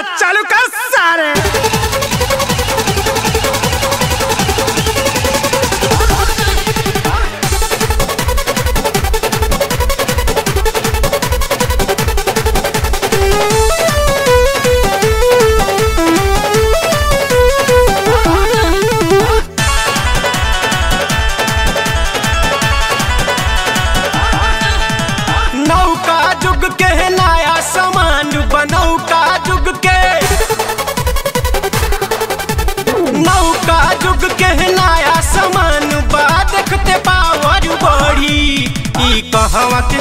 चालू कर सारे नौका जुग के नया सामान बनौका जुग के नौका जुग के नया सामान बा देखते पावर बढ़ी ई कहवा के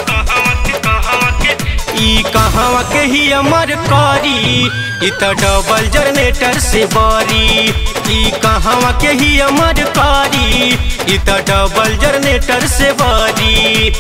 ई कहवा के ही अमर करी ई त डबल जनरेटर से बरी ई कहवा के ही अमर करी ई त डबल जनरेटर से बरी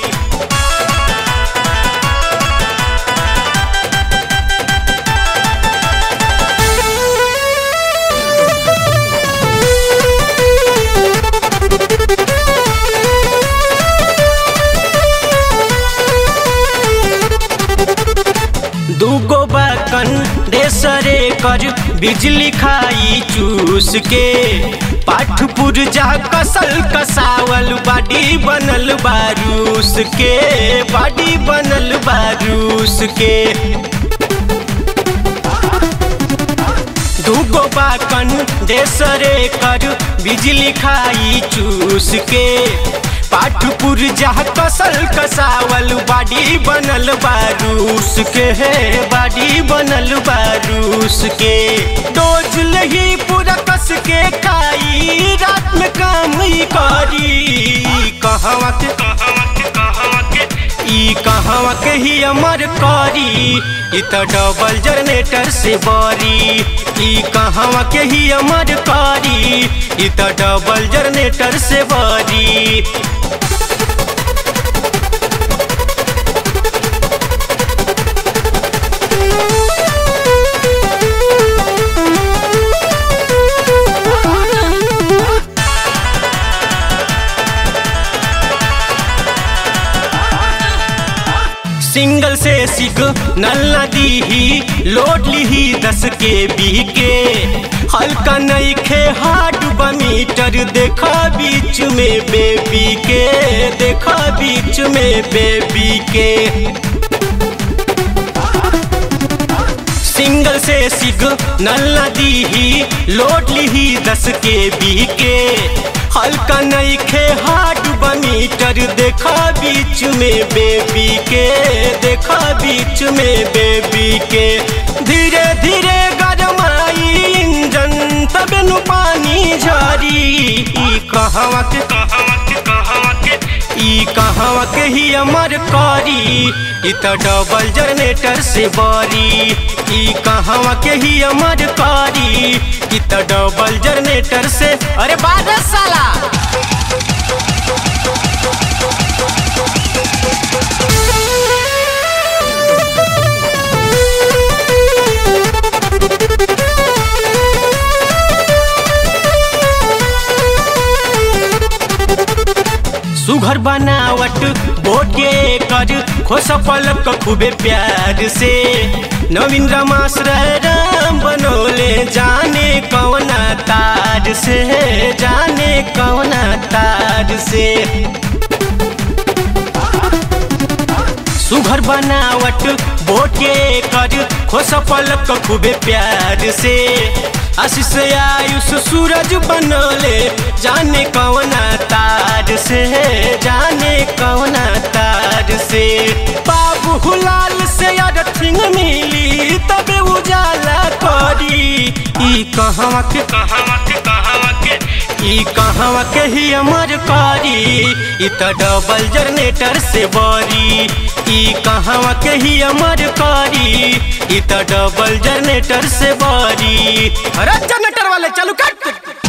दूगो बकन रेसरे कर बिजली खाई चूस के पाठ पुरजा कसल कसावल बाडी बनल बारूस के बाडी बनल बारूस के दूगो बाकन देसरे कर बिजली खाई चूस के पाठ पुरजा कसल कसावल बाडी बनल बारूस के हे बाडी बनल बारूस के डोज लही पूरा कस के खाई रात में काम ही करी कहवा के ई कहवा के ही अमर करी ई त डबल जनरेटर से बरी ई कहवा के ही अमर करी ई त डबल जनरेटर से बरी सिंगल से सिग नल्ला दीही लोड लीही दस के बी के हल्का नहीं खे हार्ड मीटर देखा बीच में बेबी के देखा बीच में बेबी के सिंगल से सिग नल्ला दीही लोड लीही दस के बी के हल्का नहीं खे हार्ड मीटर देखा बीच में बेबी के देखा बीच में बेबी के धीरे धीरे गरमाई इंजन तब नु पानी झरी ई कहवा के ई कहवा के ही अमर करी ई त डबल जनरेटर से बरी ई कहवा के ही अमर करी ई त डबल जनरेटर से अरे बारह साला सुघर बनावट बोटे कर खोस पलक खूबे प्यार से नवीन रमास राम बनोले जाने कौना तार से जाने कौना तार से सुघर बनावट बोटे कर खोस पलक खूबे प्यार से आशीष आयुष सूरज बनले जाने कौना तार से जाने कौना तार से बाबू हुलाल से अर्थिंग मिली तबे उजाला करी ई कहवा के कहवा के कहवा के ई कहवा के ही अमर करी ई त डबल जनरेटर से बरी ई कहवा के ही अमर करी ई त डबल जनरेटर से बरी अरे जनरेटर वाले चालू कर